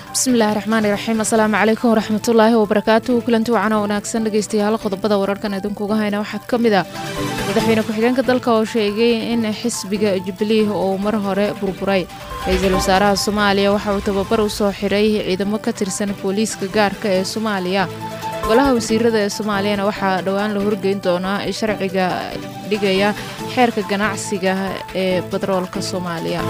bismillahi raxmaani raxiim assalaamu calaykum waraxmatullaahi wabarakaatuhu kulanti wacan oo wanaagsan dhegeystayaal qodobada wararkan idinkuga hayna waxaa ka mid ah madaxweyne ku-xigeenka dalka oo sheegay in xisbiga jubilee uu mar hore burburay ra-iisul wasaaraha soomaaliya waxa uu tababar u soo xiray ciidamo ka tirsan booliiska gaarka ee soomaaliya golaha wasiirada ee soomaaliyana waxaa dhowaan la horgeyn doonaa sharciga dhigaya xeerka ganacsiga ee batroolka soomaaliya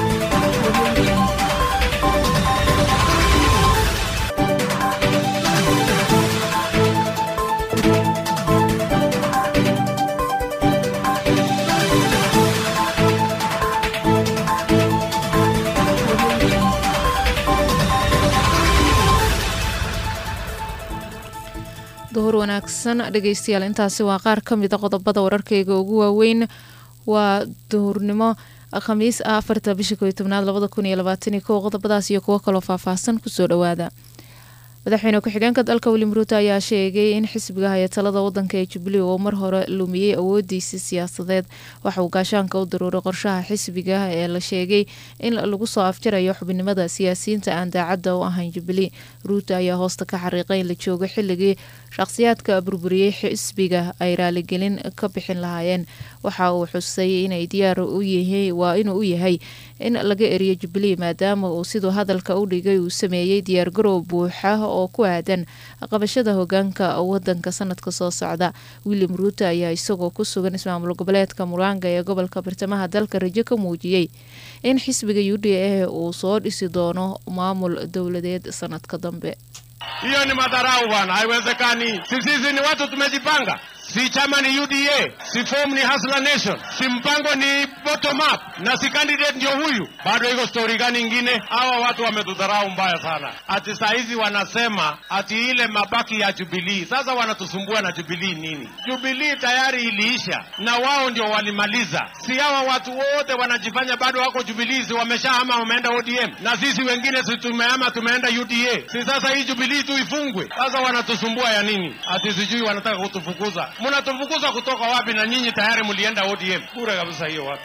duhur wanaagsan dhegeystayaal intaasi waa qaar ka mida qodobada wararkeyga ugu waaweyn waa duhurnimo khamiis ah afarta bisha koyo tobnaad labada kun iyo labaataniyo kow qodobadaas iyo kuwo kaloo faahfaahsan kusoo dhowaada madaxweyne ku-xigeenka dalka william ruuto ayaa sheegay in xisbiga haya talada wadanka ee jubilee uu mar hore lumiyey awoodiisii siyaasadeed waxa uu gaashaanka u daruuray qorshaha xisbiga ee la sheegay in lagu soo afjarayo xubinimada siyaasiyiinta aan daacadda u ahayn jubilee ruuto ayaa hoosta ka xariiqay in la joogo xilligii shaqhsiyaadka burburiyey xisbiga ay raaligelin ka bixin lahaayeen waxa uu xusay inay diyaar waa inuu u yahay in laga eriyo jubilee maadaama uu siduu hadalka u dhigay uu sameeyey diyaargarow buuxa oo ku aadan qabashada hogaanka wadanka sanadka soo socda william ruuto ayaa isagoo ku sugan ismaamul goboleedka muranga ee gobolka bartamaha dalka rajo ka muujiyey in xisbiga u d a uu soo dhisi doono maamul dowladeed sanadka dambe hiyo ni madharau bwana, haiwezekani. Si sisi ni watu tumejipanga, si chama ni UDA, si form ni Hustler Nation, si mpango ni bottom up, na si candidate ndio huyu. Bado iko story gani ingine? Hawa watu wametudharau mbaya sana, ati saa hizi wanasema ati ile mabaki ya Jubilee. Sasa wanatusumbua na Jubilee nini? Jubilee tayari iliisha na wao ndio walimaliza. Si hawa watu wote wanajifanya bado wako Jubilee, si wameshahama wameenda ODM, na sisi wengine si tumehama tumeenda UDA. Si sasa hii Jubilee tu ifungwe? Sasa wanatusumbua ya nini? Ati sijui wanataka kutufukuza. Mnatufukuza kutoka wapi? Na nyinyi tayari mlienda ODM. Bure kabisa hiyo watu.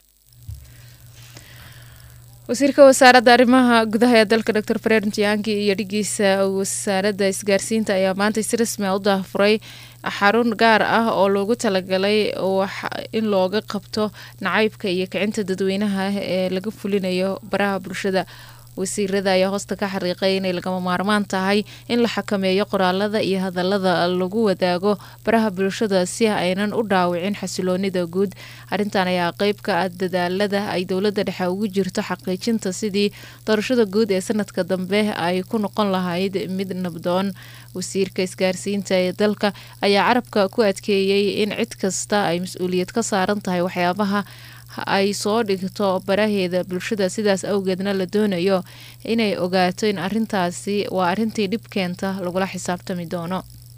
wasiirka wasaaradda arrimaha gudaha ee dalka dor fred ntiangi iyo dhigiisa wasaaradda isgaarsiinta ayaa maanta si rasmi a u daafuray xarun gaar ah oo loogu talagalay in looga qabto nacaybka iyo kicinta dadweynaha ee laga fulinayo baraha bulshada wasiirada ayaa hoosta ka xariiqay inay lagama maarmaan tahay in la xakameeyo qoraalada iyo hadalada lagu wadaago baraha bulshada si aynan u dhaawicin xasiloonida guud arrintan ayaa qeyb ka ah dadaalada ay dowladda dhexe ugu jirto xaqiijinta sidii doorashada guud ee sanadka dambe ay ku noqon lahayd mid nabdoon wasiirka isgaarsiinta ee dalka ayaa carabka ku adkeeyey in cid kasta ay mas-uuliyad ka saaran tahay waxyaabaha ay soo dhigto baraheeda bulshada sidaas awgeedna la doonayo inay ogaato in arintaasi waa arintii dhib keenta lagula xisaabtami doono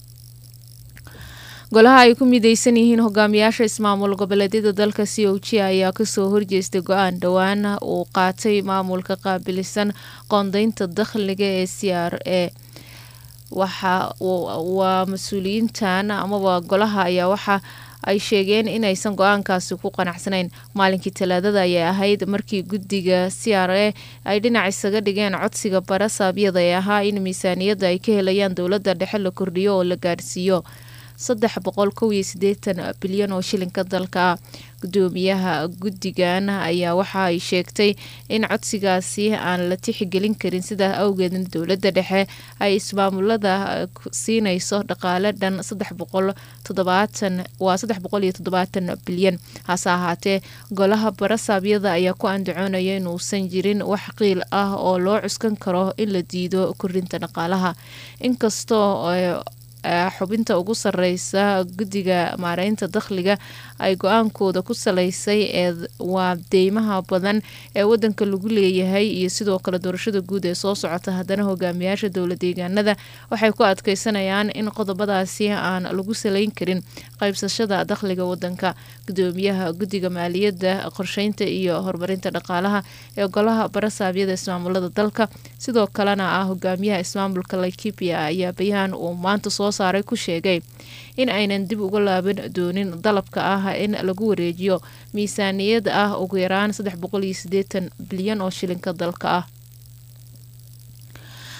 golaha ay ku mideysan yihiin hogaamiyaasha ismaamul goboleedyada dalka c o g ayaa kasoo horjeestay go-aan dhowaan uu qaatay maamulka qaabilisan qoondeynta dakhliga ee c r a waxa waa mas-uuliyiintan amaba golaha ayaa waxa ay sheegeen inaysan go-aankaasi ku qanacsanayn maalinkii talaadada ayay ahayd markii guddiga c r a ay dhinac isaga dhigeen codsiga bara saabyada ee ahaa in miisaaniyadda ay ka helayaan dowladda dhexe la kordhiyo oo la gaadhsiiyo saddex boqol kow iyo siddeetan bilyan oo shilinka dalka ah gudoomiyaha guddigan ayaa waxa ay sheegtay in codsigaasi aan la tixgelin karin sidaa awgeedna dowladda dhexe ay ismaamulada siinayso dhaqaale dhan saddex boqol toddobaatan waa saddex boqol iyo toddobaatan bilyan hase ahaatee golaha barasaabyada ayaa ku andacoonaya inuusan jirin wax qiil ah oo loo cuskan karo in la diido kordhinta dhaqaalaha inkastoo xubinta ugu sareysa guddiga maareynta dakhliga ay go-aankooda ku saleysay ee waa deymaha badan ee wadanka lagu leeyahay iyo sidoo kale doorashada guud ee soo socota haddana hogaamiyaasha dowla deegaanada waxay ku adkeysanayaan in qodobadaasi aan lagu saleyn karin qaybsashada dakhliga wadanka gudoomiyaha guddiga maaliyadda qorsheynta iyo horumarinta dhaqaalaha ee golaha barasaabyada ismaamulada dalka sidoo kalena ah hogaamiyaha ismaamulka laikipia ayaa bayaan uu maanta soo saaray ku sheegay in aynan dib uga laaban doonin dalabka ah in lagu wareejiyo miisaaniyad ah ugu yaraan saddex boqol iyo sideetan bilyan oo shilinka dalka ah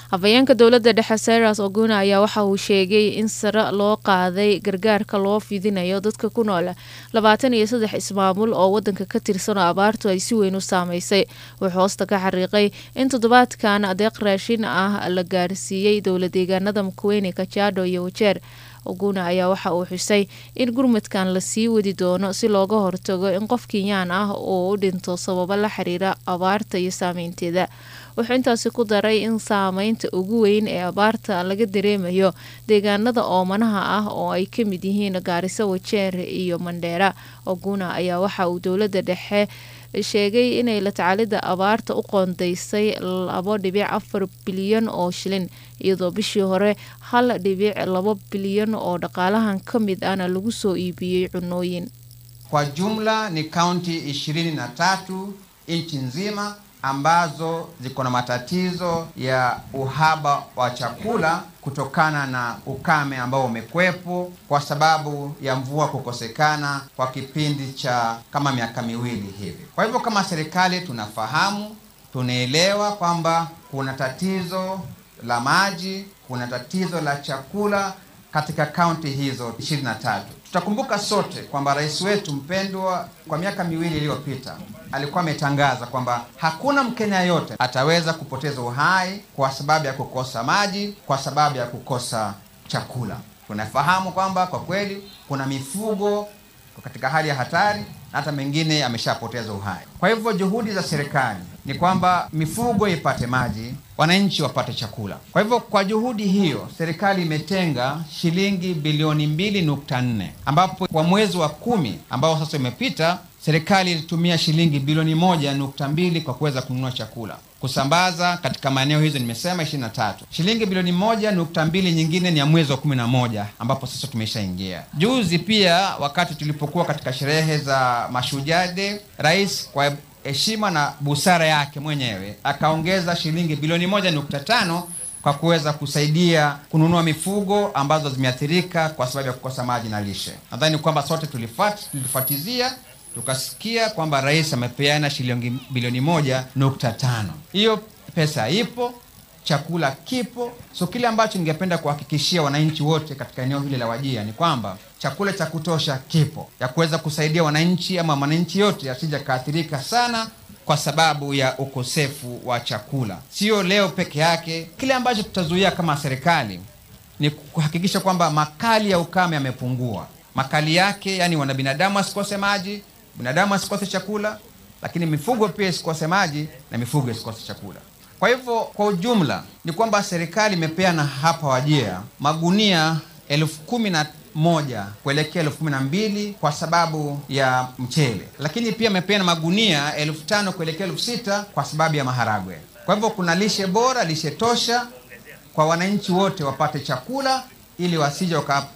hafayeenka dowladda dhexe cyrus oguna ayaa waxa uu sheegay in sare loo qaaday gargaarka loo fidinayo dadka ku nool labaatan iyo saddex ismaamul oo wadanka ka tirsan oo abaartu ay si weyn u saameysay wuxuu hoosta ka xariiqay in toddobaadkan adeeq raashin ah la gaarsiiyey dowla deegaanada mukweyne kajaado iyo wajeer oguna ayaa waxa uu xusay in gurmadkan lasii wadi doono si looga hortago in qof kenyaan ah uu u dhinto sababo la xiriira abaarta iyo saameynteeda wuxuu intaasi ku daray in saameynta ugu weyn ee abaarta laga dareemayo deegaanada oomanaha ah oo ay ka mid yihiin gaariso wajeer iyo mandheera oguna ayaa waxa uu dowladda dhexe sheegay inay la tacaalida abaarta u qoondeysay labo dhibic afar bilyan oo shilin iyadoo bishii hore hal dhibic labo bilyan oo dhaqaalahan ka mid ahna lagu soo iibiyey cunooyin Kwa jumla ni kaunti ishirini na tatu nchi nzima ambazo ziko na matatizo ya uhaba wa chakula kutokana na ukame ambao umekwepo kwa sababu ya mvua kukosekana kwa kipindi cha kama miaka miwili hivi. Kwa hivyo kama serikali tunafahamu, tunaelewa kwamba kuna tatizo la maji, kuna tatizo la chakula katika kaunti hizo 23. Tutakumbuka sote kwamba rais wetu mpendwa kwa miaka miwili iliyopita alikuwa ametangaza kwamba hakuna Mkenya yote ataweza kupoteza uhai kwa sababu ya kukosa maji, kwa sababu ya kukosa chakula. Tunafahamu kwamba kwa kweli kuna mifugo katika hali ya hatari na hata mengine ameshapoteza uhai. Kwa hivyo juhudi za serikali ni kwamba mifugo ipate maji, wananchi wapate chakula. Kwa hivyo kwa juhudi hiyo serikali imetenga shilingi bilioni mbili nukta nne ambapo kwa mwezi wa kumi ambao sasa umepita serikali ilitumia shilingi bilioni moja nukta mbili kwa kuweza kununua chakula kusambaza katika maeneo hizo nimesema 23. Shilingi bilioni moja nukta mbili nyingine ni ya mwezi wa kumi na moja ambapo sasa tumeshaingia. Juzi pia wakati tulipokuwa katika sherehe za Mashujaa Day, rais kwa heshima na busara yake mwenyewe akaongeza shilingi bilioni moja nukta tano kwa kuweza kusaidia kununua mifugo ambazo zimeathirika kwa sababu ya kukosa maji na lishe. Nadhani kwamba sote tulifat, tulifuatizia tukasikia kwamba rais amepeana shilingi bilioni moja nukta tano. Hiyo pesa ipo, chakula kipo. So kile ambacho ningependa kuhakikishia wananchi wote katika eneo hili la Wajia ni kwamba chakula cha kutosha kipo ya kuweza kusaidia wananchi ama mwananchi yote asija kaathirika sana kwa sababu ya ukosefu wa chakula. Sio leo peke yake. Kile ambacho tutazuia kama serikali ni kuhakikisha kwamba makali ya ukame yamepungua. Makali yake, yani wana binadamu asikose maji, binadamu asikose chakula, lakini mifugo pia isikose maji na mifugo isikose chakula. Kwa hivyo kwa ujumla ni kwamba serikali imepeana hapa Wajia magunia elfu kumi na moja kuelekea elfu kumi na mbili kwa sababu ya mchele, lakini pia amepeana magunia elfu tano kuelekea elfu sita kwa sababu ya maharagwe. Kwa hivyo kuna lishe bora, lishe tosha kwa wananchi wote wapate chakula ili wasije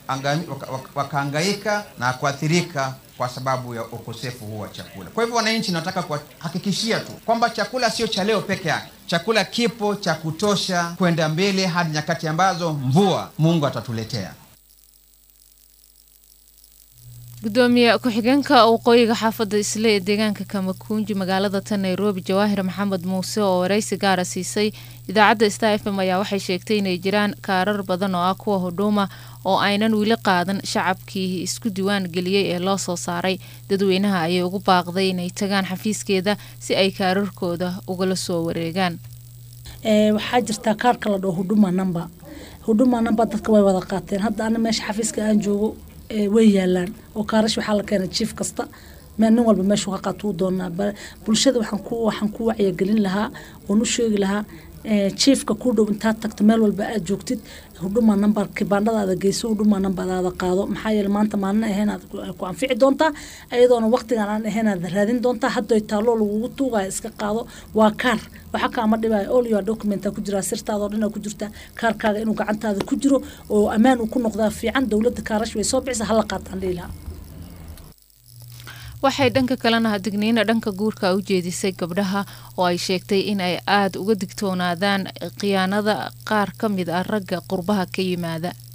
wakahangaika waka, waka na kuathirika kwa sababu ya ukosefu huu wa chakula. Kwa hivyo wananchi, nataka kuhakikishia tu kwamba chakula sio cha leo peke yake. Chakula kipo cha kutosha kwenda mbele hadi nyakati ambazo mvua Mungu atatuletea. gudoomiye ku-xigeenka waqooyiga xaafadda isle ee deegaanka kamakunji magaalada tan nairobi jawaahir maxamed muuse oo waraysi gaara siisay idaacadda star f m ayaa waxay sheegtay inay jiraan kaarar badan oo ah kuwa hudhuuma oo aynan weli qaadan shacabkii isku diwaan geliyey ee loo soo saaray dadweynaha ayay ugu baaqday inay tagaan xafiiskeeda si ay kaararkooda ugala soo wareegaan waxaa jirtaa kaarka la dhao hudhuma namba hudhuma namba dadka way wada qaateen hadda ana meesha xafiiska aan joogo way yaalaan oo kaarash waxaa la keenay jiif kasta nin walba meeshuu ka qaatuu doonaa bulshada waxaan ku waxaan ku wacyigelin lahaa oon u sheegi lahaa jiifka ku dhow intaad tagto meel walba aad joogtid hudhuma nambar kibaandhadaada geyso hudhuma nambadaada qaado maxaa yeele maanta maalin ahayn aad ku anfici doontaa iyadoona waqtigan aan ahayn aad raadin doontaa hadday taalloo lagugu tuugaya iska qaado waa kaar waxa kaama dhibaya all your documenta ku jiraa sirtaada oo dhan ku jirtaa kaarkaaga inuu gacantaada ku jiro oo ammaan uu ku noqdaa fiican dowladda kaarash way soo bixisa hala qaataan dhihi lahaa waxay dhanka kalena digniina dhanka guurka u jeedisay gabdhaha oo ay sheegtay in ay aada uga digtoonaadaan khiyaanada qaar ka mid ah ragga qurbaha ka yimaada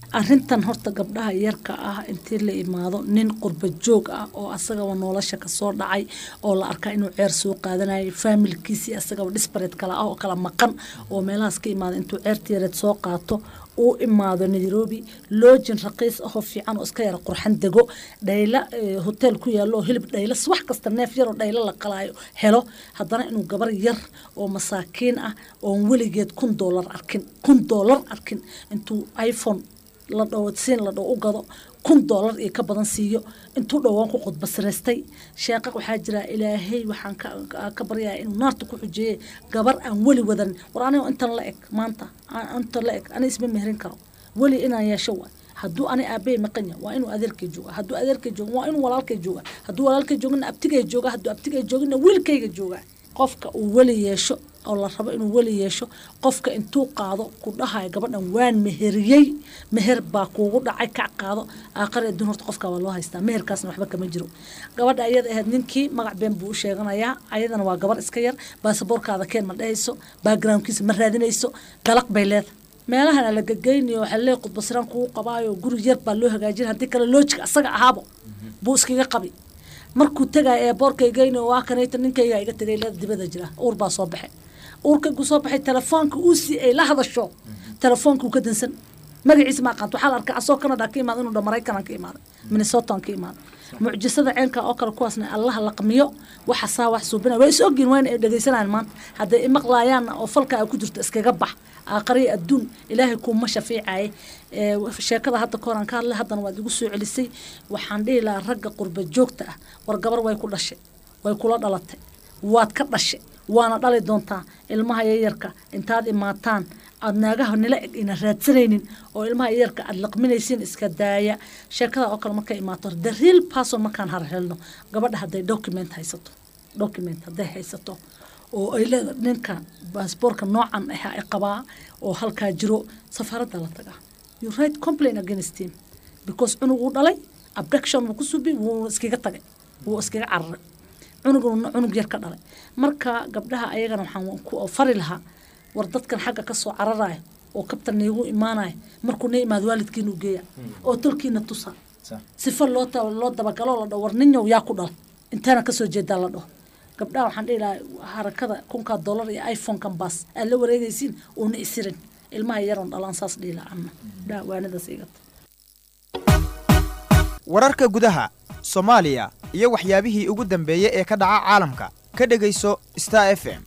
arintan horta gabdhaha yarka ah intii la imaado nin qurba joog ah oo asagaba nolosha kasoo dhacay oo la arkaa inuu ceer soo qaadanayay faamilkiisii asagaba disbared kala ah oo kala maqan oo meelahaas ka imaado intuu ceerta yareed soo qaato uu imaado nairobi loojin raqiis ahoo fiican oo iska yara qurxan dego dhayla hotel ku yaalo oo hilib dhayla wax kasta neef yaroo dhayla la qalaayo helo haddana inuu gabar yar oo masaakiin ah oon weligeed kun doolar arkin kun doolar arkin intuu iphone la dhawo siin la dhawo u gado kun doolar iyo ka badan siiyo intuu dhowaan ku qudbasiraystay sheeqa waxaa jira ilaahay waxaan ka baryaa inuu naarta ku xujeeye gabar aan weli wadan war anigo intan la eg maanta intan la eg ani isma mehrin karo weli inaan yeesho waay hadduu ani aabey maqanya waa inuu adeerkay jooga hadduu adeerkay jooga waa inuu walaalkay jooga hadduu walaalkay joogana abtigay jooga hadduu abtigay joogana wiilkayga jooga qofka uu weli yeesho oo la rabo inuu weli yeesho qofka intuu qaado ku dhahayo gabadhan waan meheriyey meher baa kuugu dhacay kac qaado aaqari adduun horta qofka waa loo haystaa meherkaasna waxba kama jiro gabadha ayada ahayd ninkii magac been buu u sheeganayaa ayadana waa gabar iska yar baasaboorkaada keen ma dhehayso backgroundkiisa ma raadinayso dalaq bay leedahay meelahana la gegeynayo waxaa lee qudbasiraan kugu qabaayo guri yar baa loo hagaajin haddii kale loojika asaga ahaabo buu iskaga qabi markuu tegaya ee boorkaygeynayo waa kanayta ninkayga iga tegay leeda dibada jira uur baa soo baxay uurkaygu soo baxay telefoonka uu sii ay la hadasho telefoonka ka dansan magaciisa ma aqaanto waxaa la arkaa asoo canada ka imaada inuu dha maraykanan ka imaaday minnesotan ka imaaday mucjisada ceenka oo kale kuwaasna allaha laqmiyo waxa saa wax suubina waa is ogyihin waa in ay dhegaysanayaan maanta hadday imaqlaayaanna oo falka ay ku jirto iskaga bax aakhariya adduun ilaahay kuuma shafiicaye sheekada hadda kooraan ka hadlay haddana waad igu soo celisay waxaan dhihi lahaa ragga qurba joogta ah war gabar way ku dhashay way kula dhalatay waad ka dhashay waana dhali doontaa ilmaha yaryarka intaad imaataan aad naagaha nila eg ina raadsanaynin oo ilmaha yaryarka aad laqminaysiin iska daaya sheekada oo kale markay imaato the real person markaan harhelno gabadha hadday document haysato document hadday haysato oo ay leeda ninka baasboorka noocan ah ay qabaa oo halkaa jiro safaaradda la tagaa you write complain against him because cunug uu dhalay abduction wuu ku subi wuu iskaga tagay wuu iskaga cararay cunuguna cunug yar ka dhalay marka gabdhaha ayagana waxaan ku fari lahaa war dadkan xagga ka soo cararaya oo kabtan niigu imaanaya markuu na imaado waalidkiinu geeya oo tolkiina tusa sifa loo loo dabagalo la dhaho war ninyow yaa ku dhala intaana kasoo jeedaa la dhaho gabdhaha waxaan dhihi lahaa harakada kunkaa dollar iyo iphone-kan baas aad la wareegaysiin uuna isirin ilmaha yaroon dhalaan saas dhihi lahaa anna gabdhaha waanadaas igata wararka gudaha soomaaliya iyo waxyaabihii ugu dambeeyey ee ka dhaca caalamka ka dhegayso star f m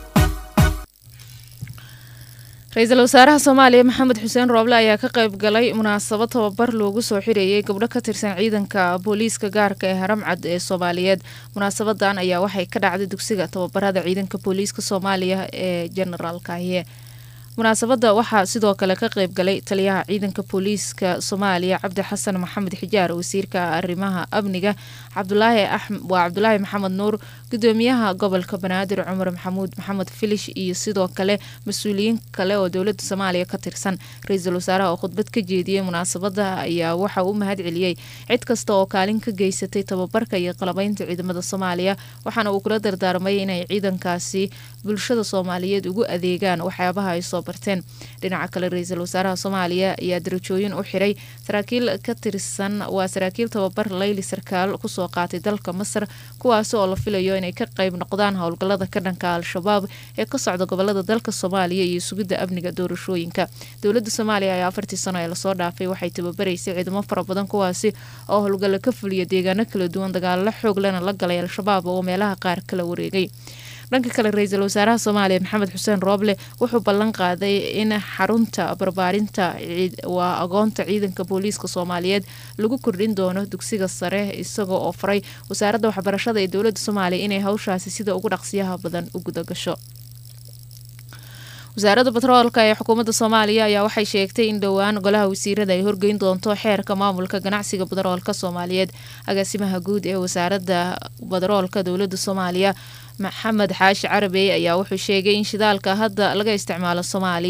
ra-iisul wasaaraha soomaaliya maxamed xuseen rooble ayaa ka qayb galay munaasabad tababar loogu soo xirayay gabdho ka tirsan ciidanka booliiska gaarka ee haramcad ee soomaaliyeed munaasabadan ayaa waxay ka dhacday dugsiga tababarada ciidanka booliiska soomaaliya ee jenaraal kaahiye munaasabada waxaa sidoo kale ka qayb galay taliyaha ciidanka booliiska soomaaliya cabdi xasan maxamed xijaar wasiirka arrimaha amniga cabdulaahi waa cabdulaahi maxamed nuur gudoomiyaha gobolka banaadir cumar maxamuud maxamed filish iyo sidoo kale mas-uuliyiin kale oo dowlada soomaaliya ka tirsan ra-iisul wasaaraha oo khudbad ka jeediyey munaasabada ayaa waxa uu mahad celiyey cid kasta oo kaalin ka geysatay tababarka iyo qalabeynta ciidamada soomaaliya waxaana uu kula dardaarmay inay ciidankaasi bulshada soomaaliyeed ugu adeegaan waxyaabaha ay soo barteen dhinaca kale ra-iisul wasaaraha soomaaliya ayaa darajooyin u xiray saraakiil ka tirsan waa saraakiil tababar layli sarkaal kusoo qaatay dalka masar kuwaasi oo la filayo inay ka qayb noqdaan howlgalada ka dhanka al-shabaab ee ka socda gobolada dalka soomaaliya iyo sugidda amniga doorashooyinka dowlada soomaaliya ayaa afartii sano ee lasoo dhaafay waxay tababaraysay ciidamo fara badan kuwaasi oo howlgalla ka fuliya deegaano kala duwan dagaalalo xoog lena la galay al-shabaab oo meelaha qaar kala wareegay dhanka kale ra-iisul wasaaraha soomaaliya maxamed xuseen rooble wuxuu ballan qaaday in xarunta barbaarinta waa agoonta ciidanka booliiska soomaaliyeed lagu kordhin doono dugsiga sare isagoo oo faray wasaaradda waxbarashada ee dowladda soomaaliya inay hawshaasi sida ugu dhaqsiyaha badan u gudagasho wasaaradda batroolka ee xukuumadda soomaaliya ayaa waxay sheegtay in dhowaan golaha wasiirada ay horgeyn doonto xeerka maamulka ganacsiga batroolka soomaaliyeed agaasimaha guud ee wasaaradda batroolka dowladda soomaaliya maxamed xaashi carabey ayaa wuxuu sheegay in shidaalka hadda laga isticmaalo soomaaliya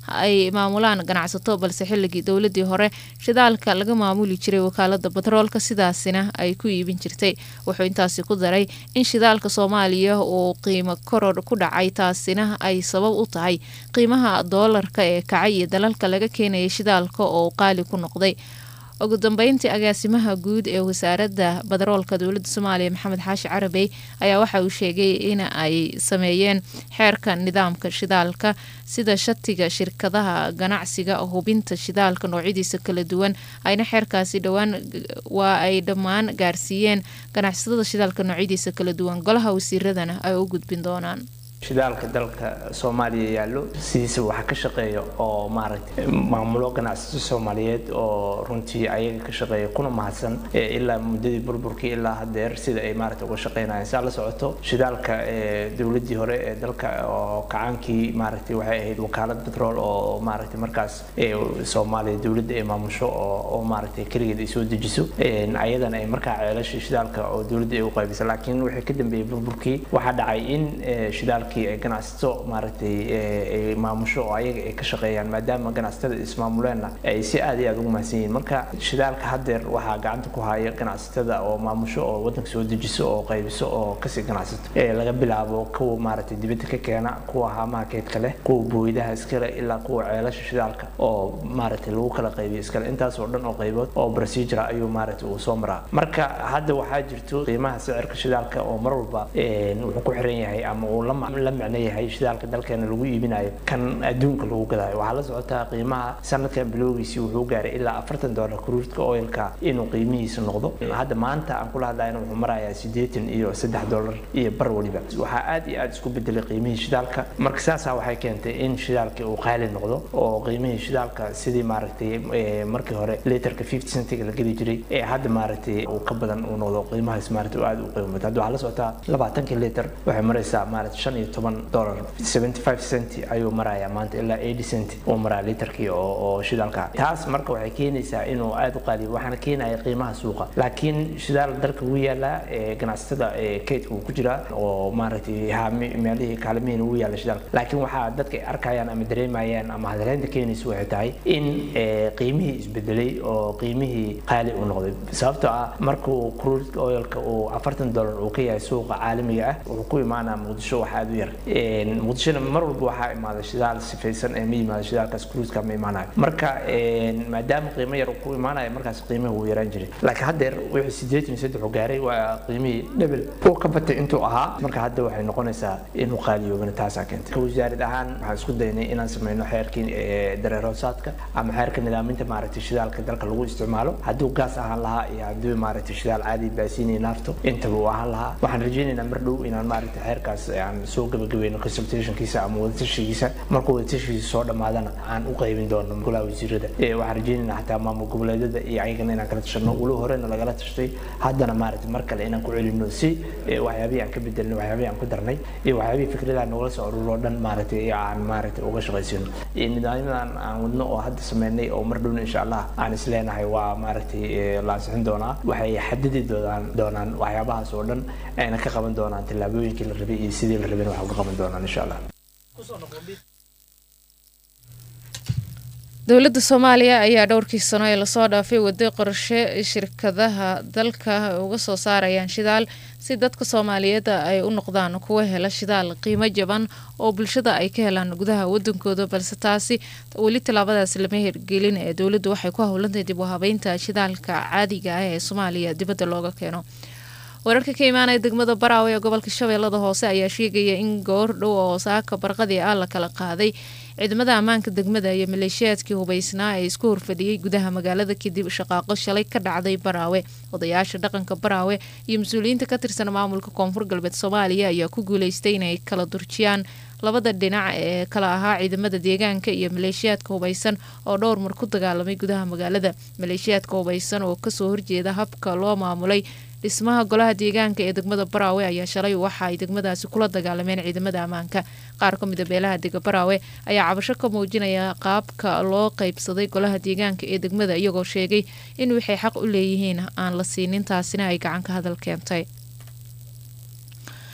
ay maamulaan ganacsato balse xilligii dowladii hore shidaalka laga maamuli jiray wakaalada batroolka sidaasina ay ku iibin jirtay wuxuu intaasi ku daray in shidaalka soomaaliya uu qiimo koror ku dhacay taasina ay sabab u tahay qiimaha doolarka ee kacay iyo dalalka laga keenaya shidaalka oo qaali ku noqday ugu dambeyntii agaasimaha guud ee wasaaradda badaroolka dowladda soomaaliya maxamed xaashi carabey ayaa waxa uu sheegay in ay sameeyeen xeerka nidaamka shidaalka sida shatiga shirkadaha ganacsiga hubinta shidaalka noocyadiisa kala duwan ayna xeerkaasi dhowaan waa ay dhammaan gaarsiiyeen ganacsatada shidaalka noocyadiisa kala duwan golaha wasiiradana ay u gudbin doonaan shidaalka dalka soomaaliya yaallo sidiisa waxa ka shaqeeya oo maaragtay maamulo ganacsato soomaaliyeed oo runtii ayaga ka shaqeeya kuna mahadsan ilaa muddadii burburkii ilaa hadeer sida ay maaragtay uga shaqeynayaan saa la socoto shidaalka dowladii hore ee dalka oo kacaankii maaragtay waxay ahayd wakaalad petrol oo maaragtay markaas soomaaliya dowladda ay maamusho oo maaragtay keligeed ay soo dejiso ayadana ay markaa ceelasha shidaalka oo dowladda ay u qaybisa laakiin wixii ka dambeeyey burburkii waxaa dhacay in shidaalka ay ganacsato maaragtay ay maamusho oo ayaga ay ka shaqeeyaan maadaama ganacsatada ismaamuleenna ay si aad iyo aad ugu mahadsan yihiin marka shidaalka haddeer waxaa gacanta ku haya ganacsatada oo maamusho oo waddanka soo dejiso oo qaybiso oo kasii ganacsato laga bilaabo kuwa maaragtay dibadda ka keena kuwa haamaha keydka leh kuwa booydaha iskale ilaa kuwa ceelasha shidaalka oo maaragtay lagu kala qaybiyo iskale intaas oo dhan oo qaybood oo procedure ayuu maaragtay uu soo maraa marka hadda waxaa jirto qiimaha sicirka shidaalka oo mar walba wuxuu ku xiran yahay ama uu la la macno yahay shidaalka dalkeena lagu iibinayo kan adduunka lagu gadayo waxaa la socotaa qiimaha sanadkan bilowgiisii wuxuu gaaray ilaa afartan dollar cruudka oilka inuu qiimihiisa noqdo hadda maanta aan kula hadlayna wuxuu marayaa sideetan iyo saddex dollar iyo bar weliba waxaa aad iyo aad isku bedelay qiimihii shidaalka marka saasaa waxay keentay in shidaalkii uu qaali noqdo oo qiimihii shidaalka sidii maaragtay markii hore litarka fifty centiga la geli jiray ee hadda maaragtay uu ka badan uu noqdo qiimahaas maaragtay uu aad u qiimo badan hadda waxaa la socotaa labaatankii litar waxay maraysaa maaragtay shan iyo toban dollar seventy five cent ayuu marayaa maanta ilaa eighty cent uu maraa litarkii oo oo shidaalka taas marka waxay keenaysaa inuu aad u qaaliyo waxaana keenaya qiimaha suuqa laakiin shidaal dalka wuu yaalaa ganacsatada kaydka uu ku jiraa oo maaragtay haami meelihii kaalmihiina wuu yaala shidaalka laakiin waxaa dadka ay arkayaan ama dareemayaan ama hadaleynta keenaysa waxay tahay in qiimihii isbedelay oo qiimihii qaali uu noqday sababtoo ah markuu crude oilka uu afartan dollar uu ka yahay suuqa caalamiga ah wuxuu ku imaanaa muqdisho wax aad u yar muqdishona mar walba waxaa imaada shidaal sifaysan ee ma yimaada shidaalkaas cruiska ma imaanayo marka maadaama qiimo yar uu ku imaanayo markaas qiimihi wuu yaraan jiray laakiin haddeer wixii sideetan iyo saddex uu gaaray waa qiimihii dhebel uu ka batay intuu ahaa marka hadda waxay noqonaysaa inuu qaaliyoobana taasaa keentay wasaarad ahaan waxaan isku daynay inaan sameyno xeerkii dareeroosaadka ama xeerka nidaaminta maaragtay shidaalka dalka lagu isticmaalo hadduu gaas ahaan lahaa iyo hadduu maaragtay shidaal caadi baasiinay naafto intaba uu ahaan lahaa waxaan rajaynaynaa mar dhow inaan maaragtay xeerkaas aan soo gabagabayno consultationkiisa ama wadatashigiisa markuu wadatashigiisa soo dhammaadana aan u qaybin doono golaha wasiirada waxaan rajaynaynaa xataa maamul goboleedyada iyo ayagana inaan kala tashano weli horena lagala tashtay haddana maaragtay mar kale inaan ku celino si waxyaabihii aan ka bedelnay waxyaabihii aan ku darnay iyo waxyaabihii fikradaha nogala soo ururo dhan maaragtay aan maaragtay uga shaqaysino nidaamyadan aan wadno oo hadda sameynay oo mar dhowna insha allah aan isleenahay waa maaragtay la ansixin doonaa waxay xadidi doonaan doonaan waxyaabahaas oo dhan ayna ka qaban doonaan tallaabooyinkii la rabay iyo sidii la rabay wax uga qaban doonaan insha allah dowladda soomaaliya ayaa dhowrkii sano ee lasoo dhaafay waday qorshe shirkadaha dalka uga soo saarayaan shidaal si dadka soomaaliyeed ay u noqdaan kuwa hela shidaal qiimo jaban oo bulshada ay ka helaan gudaha wadankooda balse taasi weli tallaabadaas lama hirgelin ee dowladdu waxay ku howlantahay dib u habeynta shidaalka caadiga ah ee soomaaliya dibadda looga keeno wararka ka imaanaya degmada baraawe ee gobolka shabeellada hoose ayaa sheegaya in goor dhow oo saaka barqadii ah la kala qaaday ciidamada ammaanka degmada iyo maleeshiyaadkii hubaysnaa ee isku horfadhiyey gudaha magaalada kadib shaqaaqo shalay ka dhacday baraawe odayaasha dhaqanka baraawe iyo mas-uuliyiinta ka tirsan maamulka koonfur galbeed soomaaliya ayaa ku guuleystay inay kala durjiyaan labada dhinac ee kala ahaa ciidamada deegaanka iyo maleeshiyaadka hubaysan oo dhowr mar ku dagaalamay gudaha magaalada maleeshiyaadka hubaysan oo kasoo horjeeda habka loo maamulay dhismaha golaha deegaanka ee degmada baraawe ayaa shalay waxa ay degmadaasi kula dagaalameen ciidamada ammaanka qaar ka mida beelaha dega baraawe ayaa cabasho ka muujinaya qaabka loo qaybsaday golaha deegaanka ee degmada iyagoo sheegay in waxay xaq u leeyihiin aan la siinin taasina ay gacan ka hadal keentay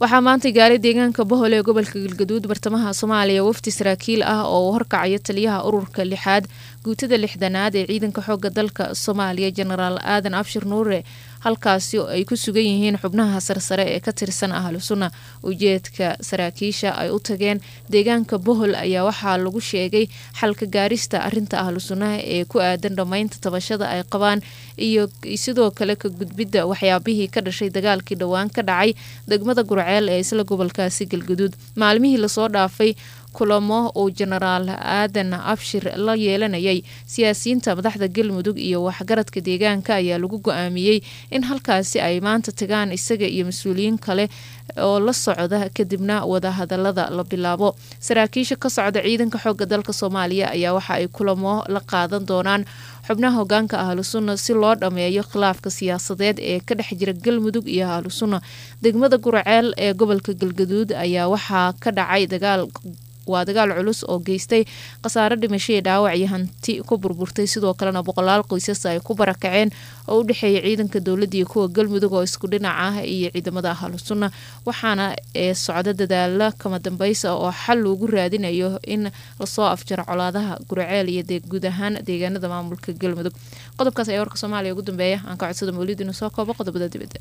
waxaa maanta gaaray deegaanka bohol ee gobolka galgaduud bartamaha soomaaliya wafdi saraakiil ah oo uu horkacayo taliyaha ururka lixaad guutada lixdanaad ee ciidanka xooga dalka soomaaliya jenaraal aadan abshir nuure halkaasi ay ku sugan yihiin xubnaha sarsare ee ka tirsan ahlu sunna ujeedka saraakiisha ay u tageen deegaanka bohol ayaa waxaa lagu sheegay xalka gaarista arinta ahlu sunnaha ee ku aadan dhammaynta tabashada ay qabaan iyo sidoo kale ka gudbidda waxyaabihii ka dhashay dagaalkii dhowaan ka dhacay degmada gurceel ee isla gobolkaasi galgaduud maalmihii lasoo dhaafay kulamo uu jenaraal aadan abshir la yeelanayay siyaasiyiinta madaxda galmudug iyo waxgaradka deegaanka ayaa lagu go-aamiyey in halkaasi ay maanta tagaan isaga iyo mas-uuliyiin kale oo la socda kadibna wadahadalada la bilaabo saraakiisha ka socda ciidanka xooga dalka soomaaliya ayaa waxa ay kulamo la qaadan doonaan xubnaha hogaanka ahlu sunna si loo dhammeeyo khilaafka siyaasadeed ee ka dhex jira galmudug iyo ahlu sunna degmada gurceel ee gobolka galgaduud ayaa waxaa ka dhacay dagaal waa dagaal culus oo geystay khasaare dhimasho iyo dhaawac iyo hanti ku burburtay sidoo kalena boqolaal qoysas ay ku barakaceen oo u dhexeeya ciidanka dowladda iyo kuwa galmudug oo isku dhinac ah iyo ciidamada ahlu sunna waxaana ee socda dadaala kama dambaysa oo xal loogu raadinayo in lasoo afjaro colaadaha gurceel iyo guud ahaan deegaanada maamulka galmudug qodobkaas ayaa warka soomaaliya ugu dambeeya aan ka codsada mawlid inuu soo koobo qodobada dibadda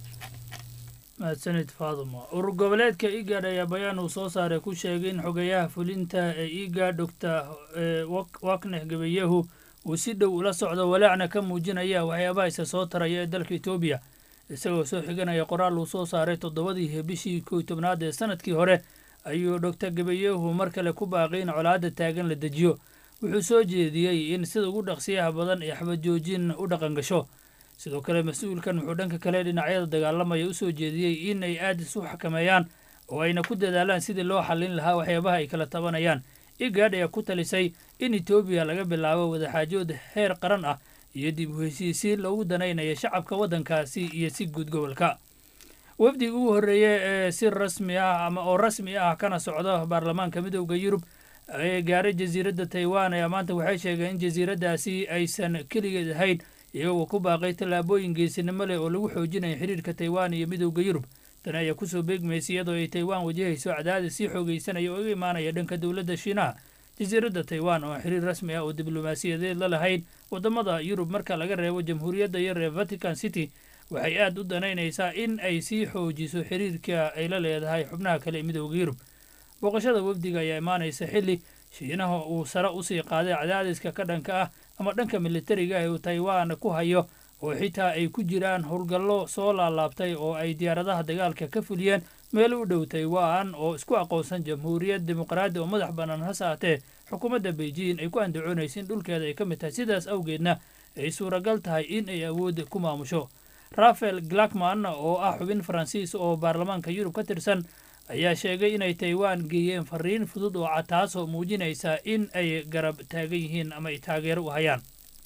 mahadsanid faaduma urur goboleedka igad ayaa bayaan uu soo saaray ku sheegay in xogayaha fulinta ee igad doctor wakneh gabayahu uu si dhow ula socdo walaacna ka muujinaya waxyaabaha isa soo taraya ee dalka etoobiya isagoo soo xiganaya qoraal uu soo saaray toddobadii bishii kow tobnaad ee sanadkii hore ayuu doctor gabayahu mar kale ku baaqay in colaadda taagan la dejiyo wuxuu soo jeediyey in sida ugu dhaqsiyaha badan ee xabajoojin u dhaqan gasho sidoo kale mas-uulkan wuxuu dhanka kale dhinacyada dagaalamaya u soo jeediyey in ay aad isu xakameeyaan oo ayna ku dadaalaan sidii loo xallin lahaa waxyaabaha ay kala tabanayaan igad ayaa ku talisay in etoobiya laga bilaabo wadaxaajood heer qaran ah iyo dib u heshiisiin loogu danaynayo shacabka waddankaasi iyo si guud gobolka wafdigii ugu horreeye ee si rasmi ah ama oo rasmi ah kana socda baarlamaanka midooda yurub ee gaaray jasiiradda taiwan ayaa maanta waxay sheegeen in jasiiraddaasi aysan keligeed ahayn iyagoo ku baaqay tallaabooyin geesinimo leh oo lagu xoojinayo xiriirka taiwan iyo midowda yurub tani ayaa kusoo beegmaysa iyadoo ay taiwan wajahayso cadaadis sii xoogaysanaya oo iga imaanaya dhanka dowladda shiinaha jasiiradda taiwan oo xiriir rasmi ah oo diblomaasiyadeed la lahayn waddamada yurub marka laga reebo jamhuuriyadda yar ee vatican city waxay aad u danaynaysaa in ay sii xoojiso xiriirka ay la leedahay xubnaha kale ee midowda yurub booqashada wafdiga ayaa imaanaysa xilli shiinaha uu sare usii qaaday cadaadiska ka dhanka ah ama dhanka militariga ee uu taiwan ku hayo oo xitaa ay ku jiraan howlgallo soo laalaabtay oo ay diyaaradaha dagaalka ka fuliyeen meel u dhow taiwan oo isku aqoonsan jamhuuriyad dimuqraadi oo madax bannaan hase aatee xukuumadda beijing ay ku andacoonaysa in dhulkeeda ay ka mid tahay sidaas awgeedna ay suuragal tahay in ay awood ku maamusho rafael glackman oo ah xubin faransiis oo baarlamaanka yurub ka tirsan ayaa sheegay inay taiwan geeyeen fariin fudud oo cad taasoo muujinaysa in ay garab taagan yihiin ama ay taageero u hayaan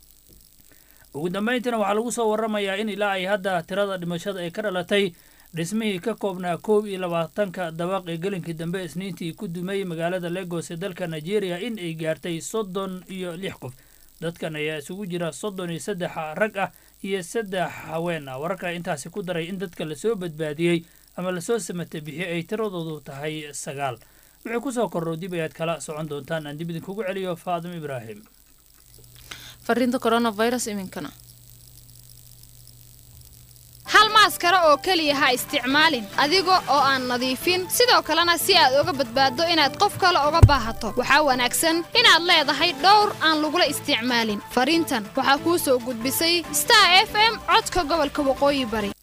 ugu dambayntiina waxaa lagu soo warramayaa in ilaa ay hadda tirada dhimashada ay ka dhalatay dhismihii ka koobnaa koob iyo labaatanka dabaq ee gelinkii dambe isniintii ku dumay magaalada legos ee dalka nigeria in ay gaartay soddon iyo lix qof dadkan ayaa isugu jira soddon iyo saddex rag ah iyo saddex haween ah wararka intaasi ku daray in dadka lasoo badbaadiyey ama lasoo samata bixiyey ay tiradoodu tahay sagaal wixii kusoo korro dib ayaad kala socon doontaan aan dib idinkugu celiyo faadim ibraahim fariinta coronavirus iminkana hal maaskaro oo keliya ha isticmaalin adiga oo aan nadiifin sidoo kalena si aad uga badbaaddo inaad qof kale uga baahato waxaa wanaagsan inaad leedahay dhowr aan lagula isticmaalin fariintan waxaa kuu soo gudbisay star f m codka gobolka waqooyi bari